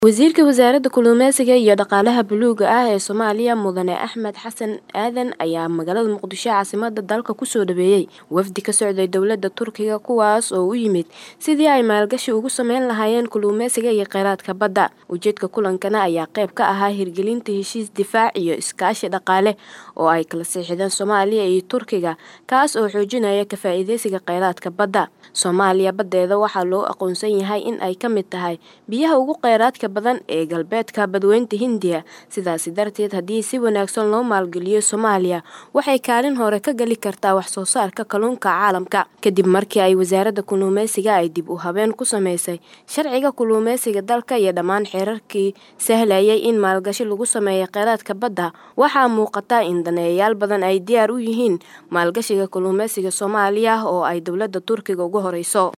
Wasiirka Wasaaradda Kalluumeysiga iyo Dhaqaalaha Buluugga ah ee Soomaaliya Mudane Axmed Xasan Aadan ayaa magaalada Muqdisho caasimadda dalka ku soo dhaweeyay wafdi ka socday dowladda Turkiga kuwaas oo u yimid sidii ay maalgashi ugu sameyn lahaayeen kalluumeysiga iyo kheyraadka badda. Ujeedka kulankana ayaa qayb ka ahaa hirgelinta heshiis difaac iyo iskaashi dhaqaale oo ay kala saxiixdeen Soomaaliya iyo Turkiga kaas oo xoojinaya ka faa'iideysiga kheyraadka badda. Soomaaliya baddeeda waxaa loo aqoonsan yahay in ay ka mid tahay biyaha ugu kheyraadka badan ee galbeedka Badweynta Hindiya sidaasi darteed haddii si wanaagsan loo maalgeliyo Soomaaliya waxay kaalin hore ka gali kartaa wax soo saarka kalluunka caalamka. Kadib markii ay Wasaaradda Kalluumeysiga ay dib u habeyn ku sameysay sharciga kalluumeysiga dalka iyo dhammaan xeerarkii sahlayay in maalgashi lagu sameeyo kheyraadka badda waxaa muuqata in daneeyayaal badan ay diyaar u yihiin maalgashiga kalluumeysiga Soomaaliya oo ay dowladda Turkiga ugu horeyso.